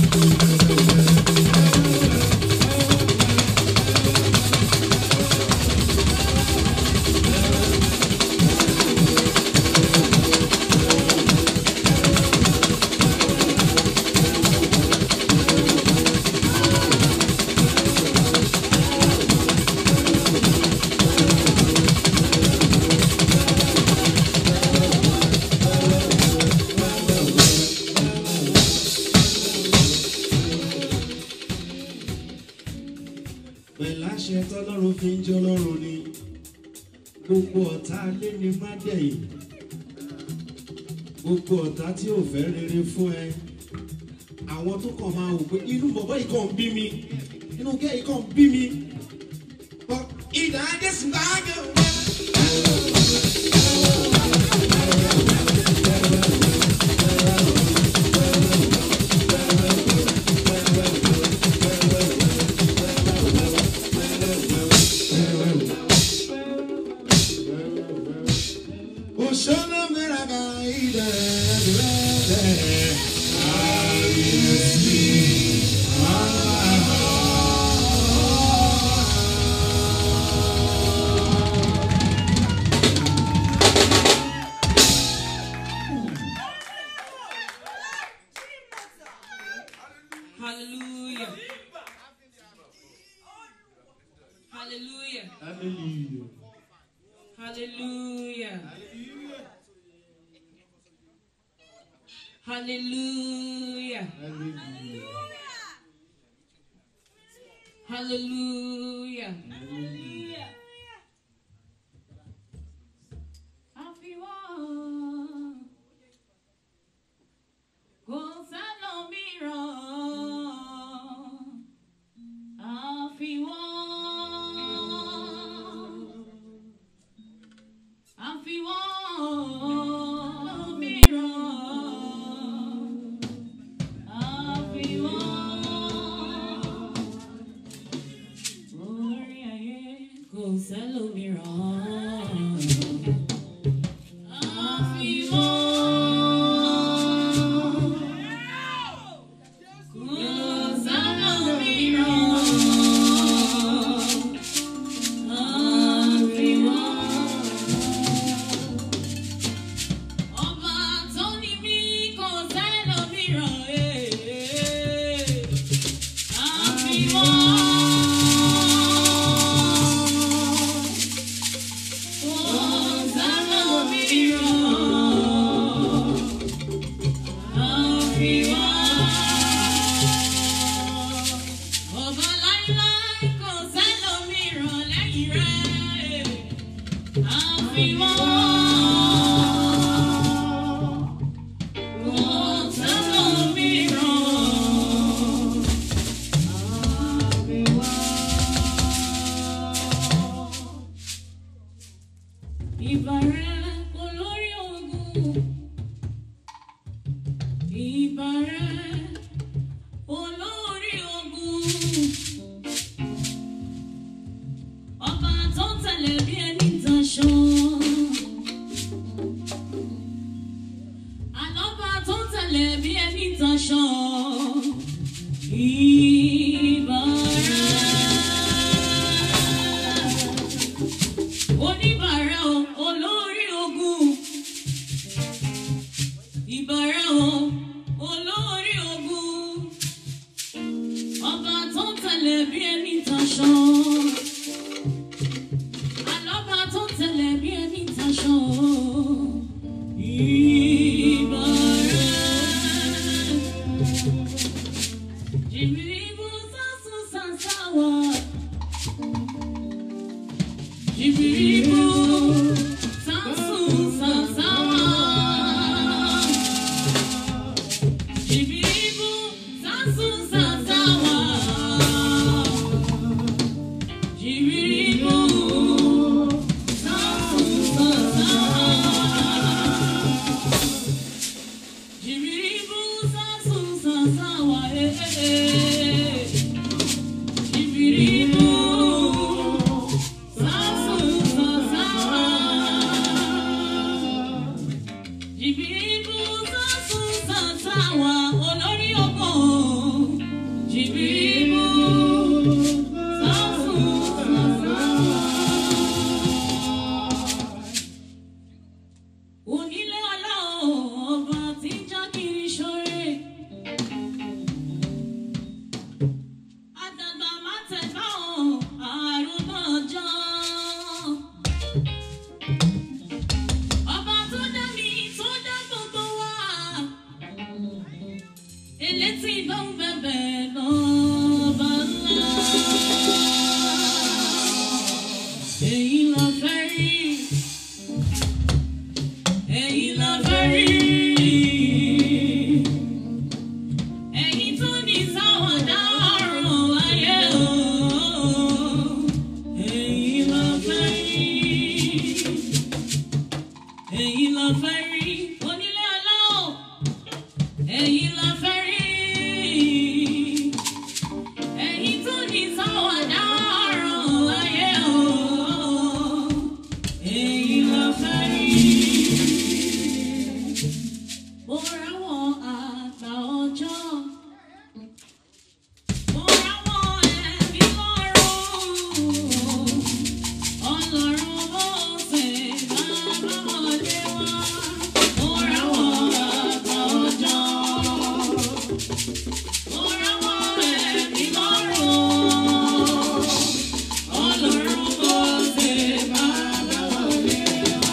pẹ̀láṣẹ tọ́lọ́run fi ń jẹ́ ọlọ́run ni gbogbo ọ̀tá alé ni má dẹ̀yìn gbogbo ọ̀tá tí ò fẹ́ rere fún ẹ àwọn tó kàn máa wò pé inú bọ̀bọ̀ yìí kàn ń bí mi inú kẹ́ yìí kàn ń bí mi But ìdá jésù bá gẹ̀ wọ́n. Oshana meraga ida rede Hallelujah. Hallelujah. Hallelujah. Hallelujah. Hallelujah. Hallelujah. Hallelujah. Àfiwọ́ kò sẹ́lòmíràn. Àfiwọ́ àfiwọ́ míràn. Àfiwọ́ orí ayé kò sẹ́lòmíràn. Ọba láíláí kò sẹ́lòmíràn lẹ́yìn rẹ̀. Àfiwọ́. Kò sẹ́lòmíràn. Àfiwọ́. Ìbàrẹ̀ olórí ogun. Ìbàrẹ̀ olórí ogun. Ọba tó tẹ̀lé bí ẹni taṣọ. Àlọ́ba tó tẹ̀lé bí ẹni taṣọ. Ìbà tẹ̀lé bí ẹni taṣọ. Àlọ́ba tó tẹ̀lé bí ẹni taṣọ. Ìbàrẹ̀. Jìbìrìbù sásùn sàsáwà. Jìbìrìbù sásùn sàsáwà. Jìbìrìbù sásùn sàsáwà. Jìbìrìbù sásùn sàsáwà. Jìbìrìbù sásùn sàsáwà. Eh, eh, eh. Jìbìrìbù sásùn sàsáwà. Jìbìrìbù sásùn sàsáwà. Olórí ọkọ̀. Jìbìrìbù sásùn sàsáwà. Onílé ọlá ọba tí ń já kiri ṣoore. Àdàgbà má tẹ̀gbá ọ̀ àrùn náà jọ. Ọba tó dá mi tó dá gbogbo wa. Elétí ló ń bẹ̀bẹ̀ lọ́ba ńlá. Èyí la fẹ́ rí. Ẹ̀yin la fẹ́ rí. Ẹ̀yin tó ní sáwàdà ọ̀rọ̀ ayé o. Ẹ̀yin la fẹ́ rí. Ẹ̀yin la fẹ́ rí. Onílé aláwọ̀. Ẹ̀yin la fẹ́ rí. Ẹ̀yin tó ní sáwàdà ọ̀rọ̀ ayé o. Ẹ̀yin la fẹ́ rí. Mo ráwọn àgbà ọjọ́. Mo ráwọn ẹ̀mí lọ́rùn. Ọlọ́run bó ṣe bàbá wọlé wá. Mo ráwọn àgbà ọjọ́. Mo ráwọn ẹ̀mí lọ́rùn. Ọlọ́run bó ṣe bàbá wọlé wá.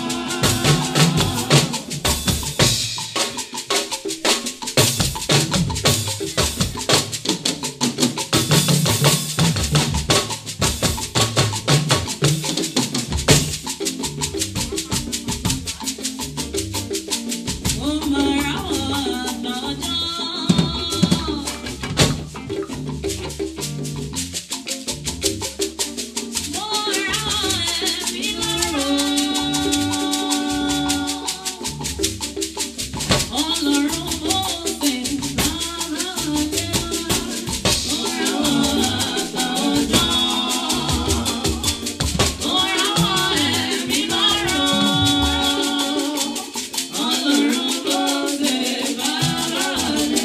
Mo máa ráwọn àgbà ọjọ́. Mo ráwọn ẹ̀mí lọ́rùn. Ọlọ́run bó ṣe bàbá wọlé wá. Mo ráwọn àgbà ọjọ́. Mo ráwọn ẹ̀mí lọ́rùn. Ọlọ́run bó ṣe bàbá wọlé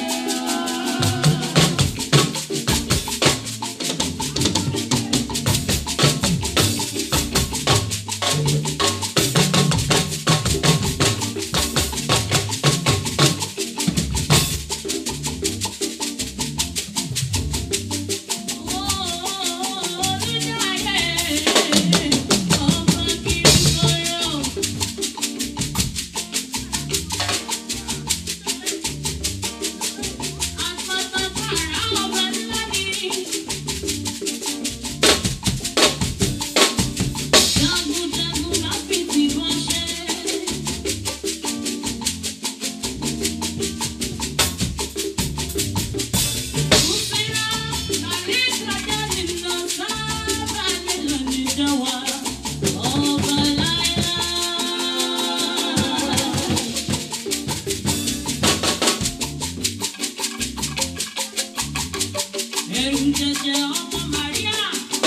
Ẹ̀rù jẹjẹ ọmọ Màríà.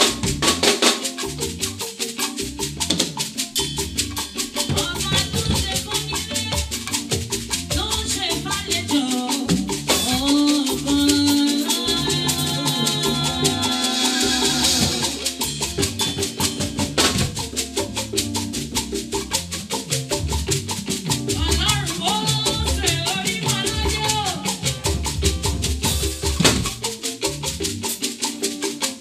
Ọba tó ṣe fún nílé, tó ń ṣe fàlejò. Ọba láyà. Ọlọ́run ó ṣe orí wọn lọ́jọ́.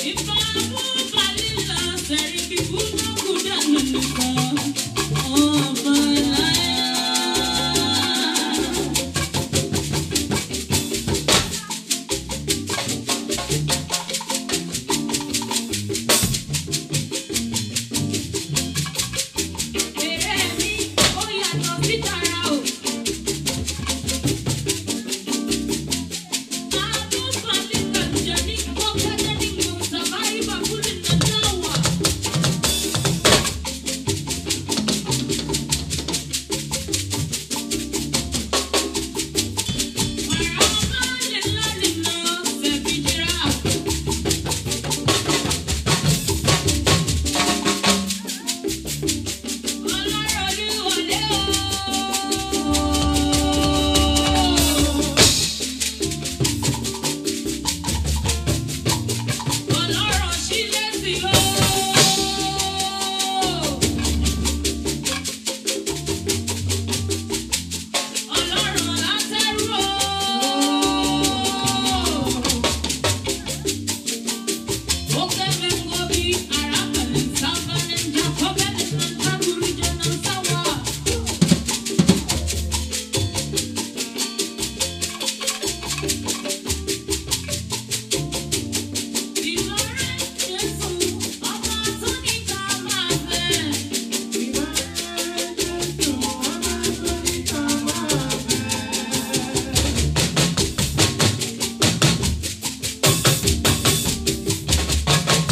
Thank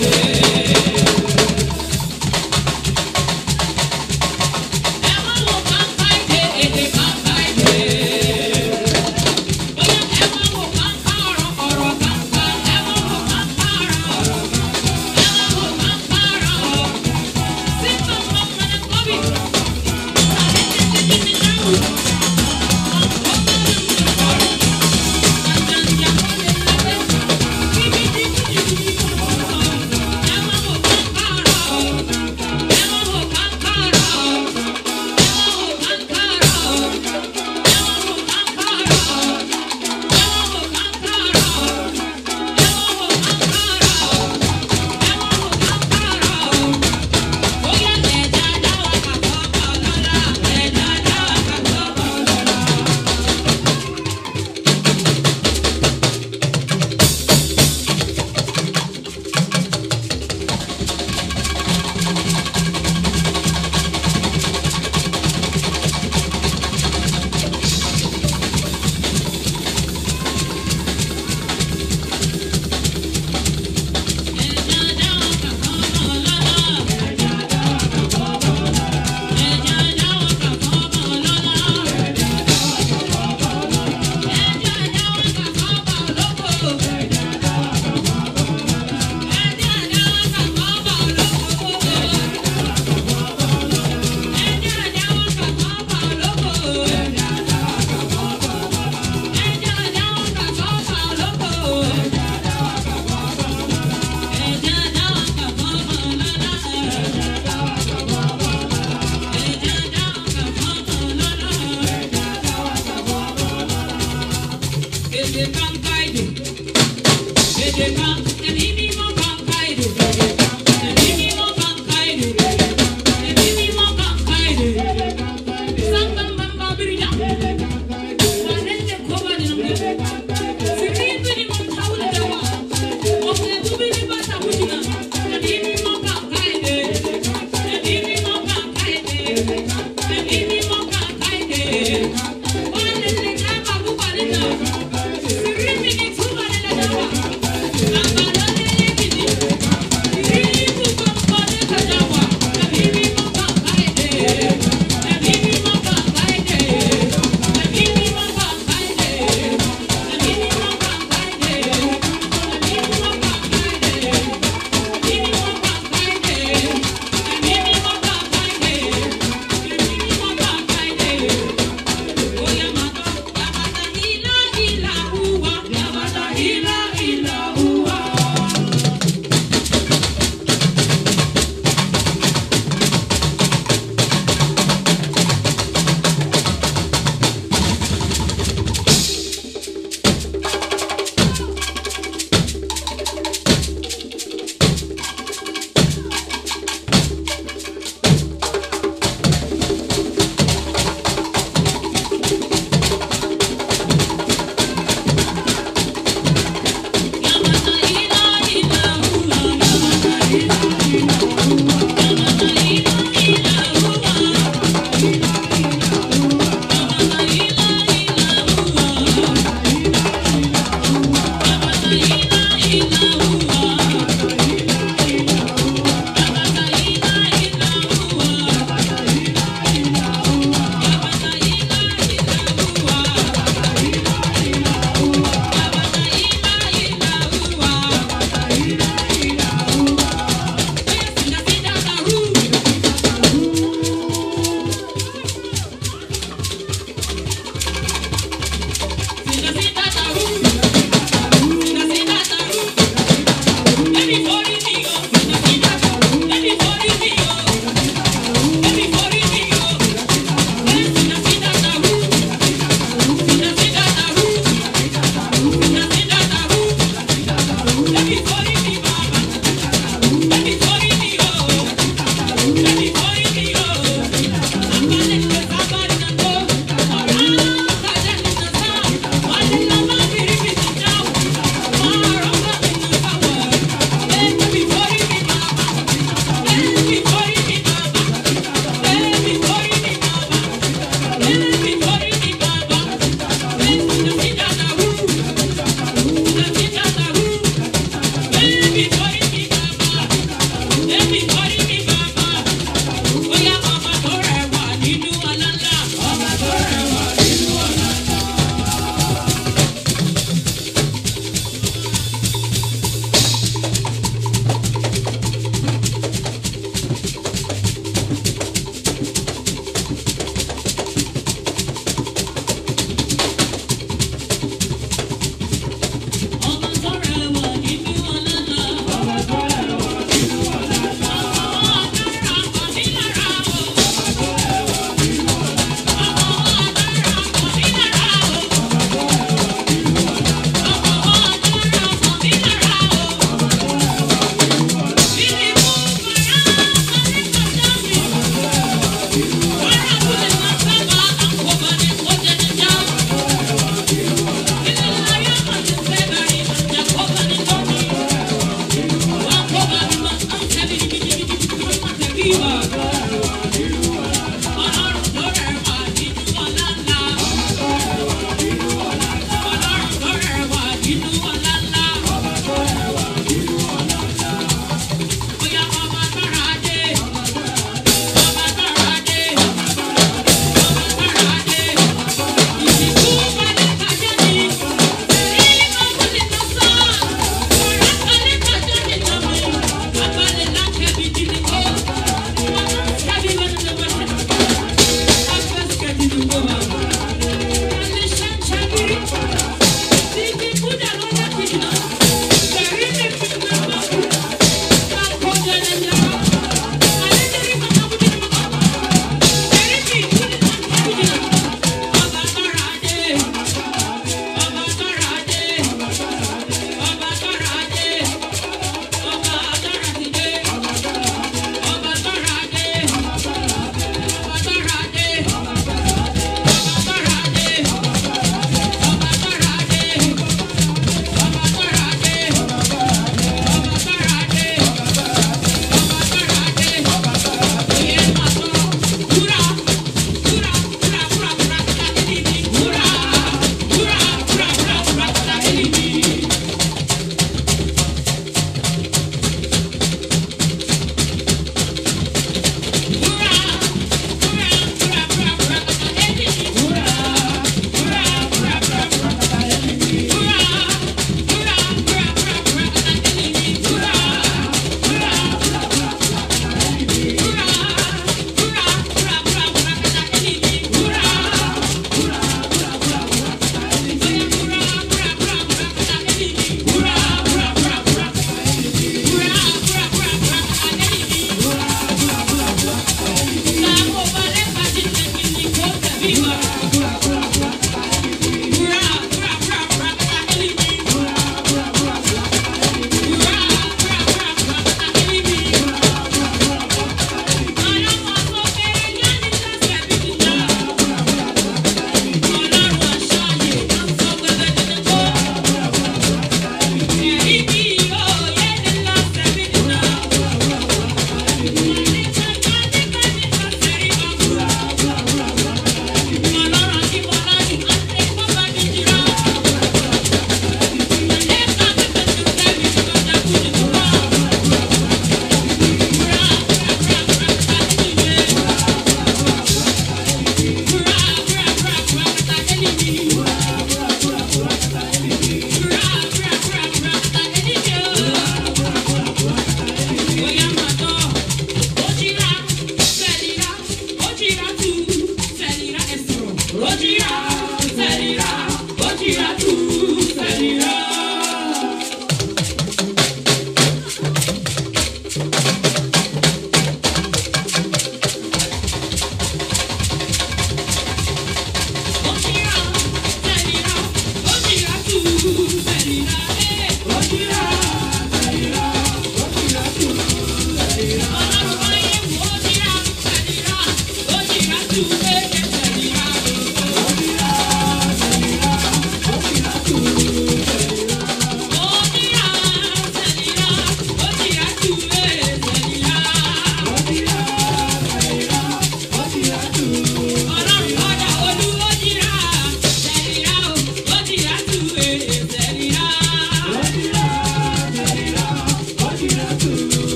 Thank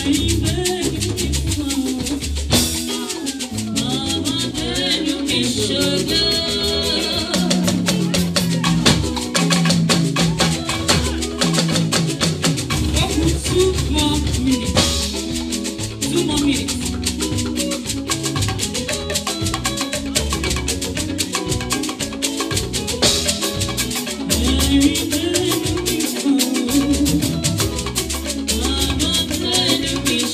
Two more minutes. Two more minutes. Very, very beautiful.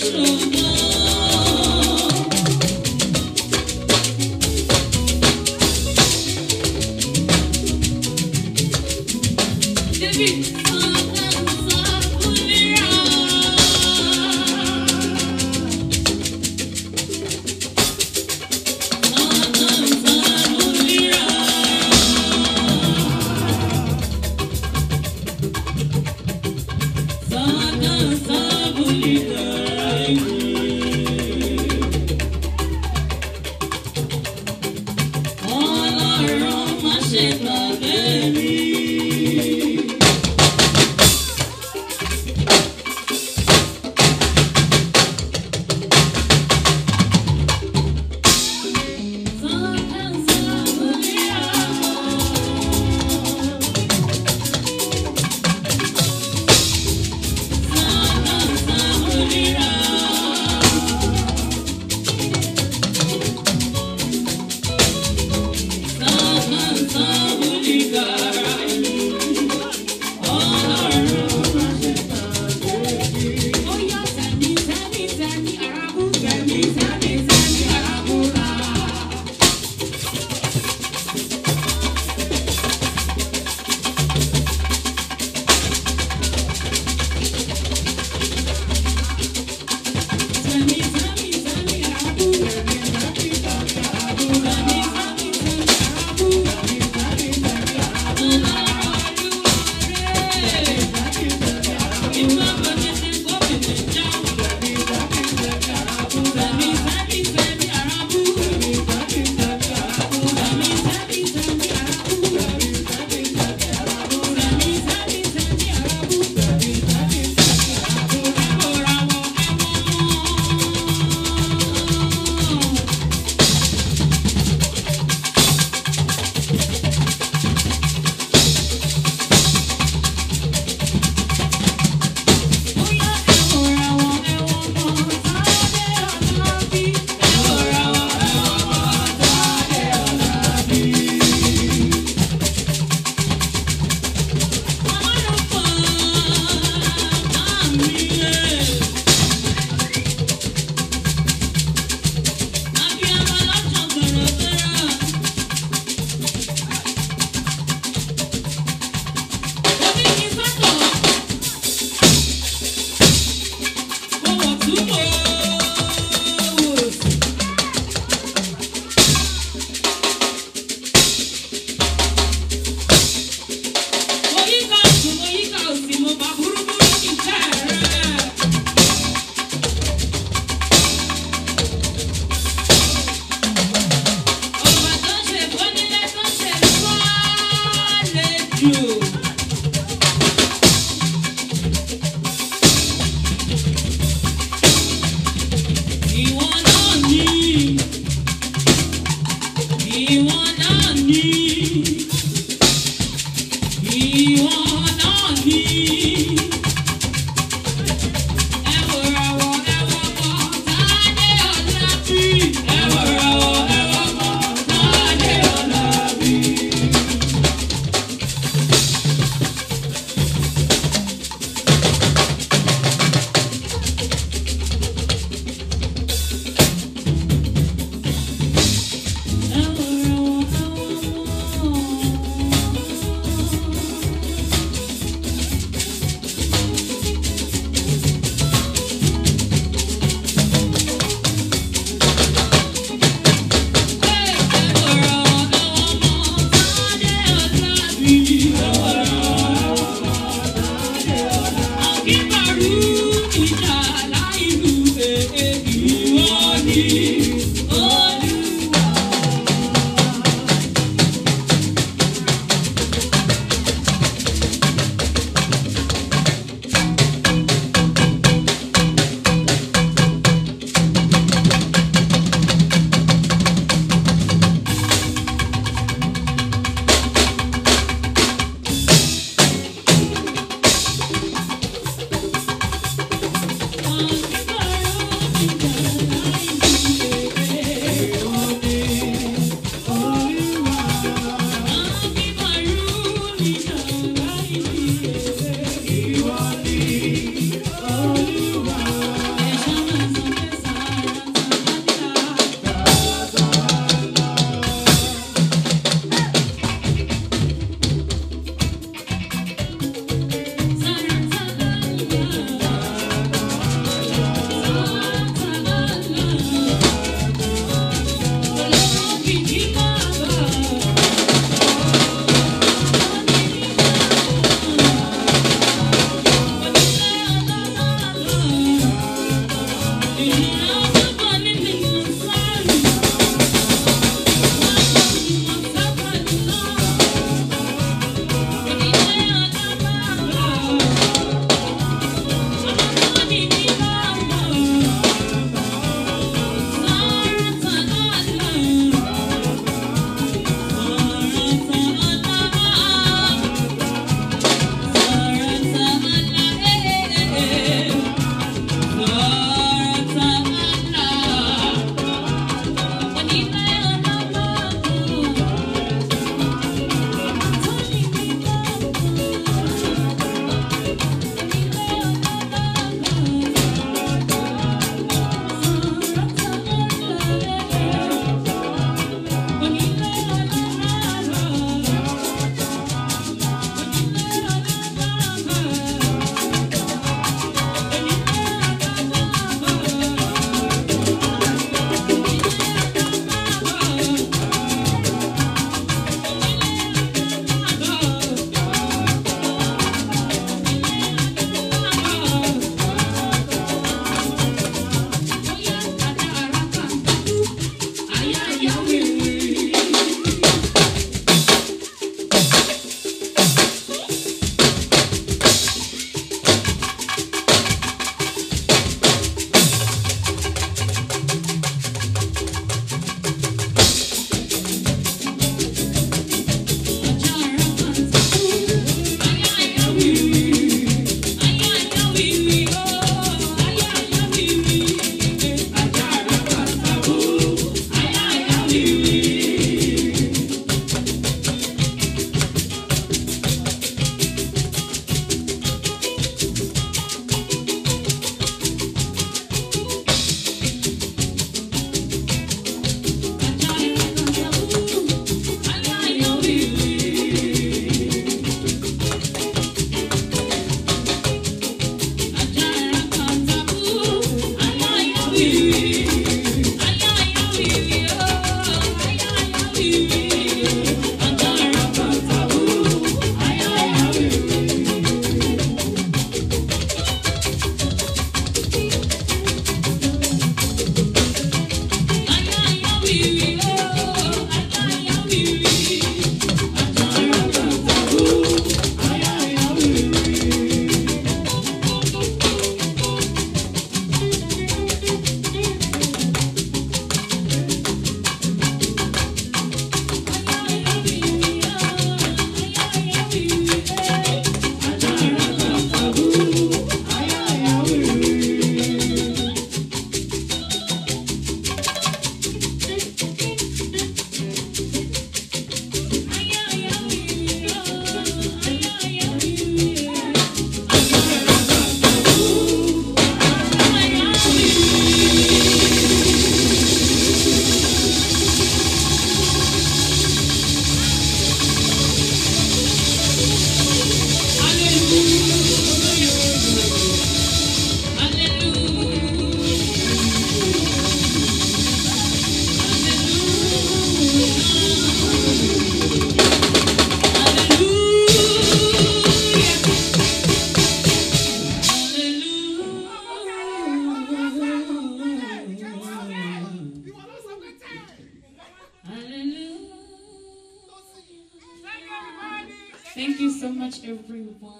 Thank you so much, everyone.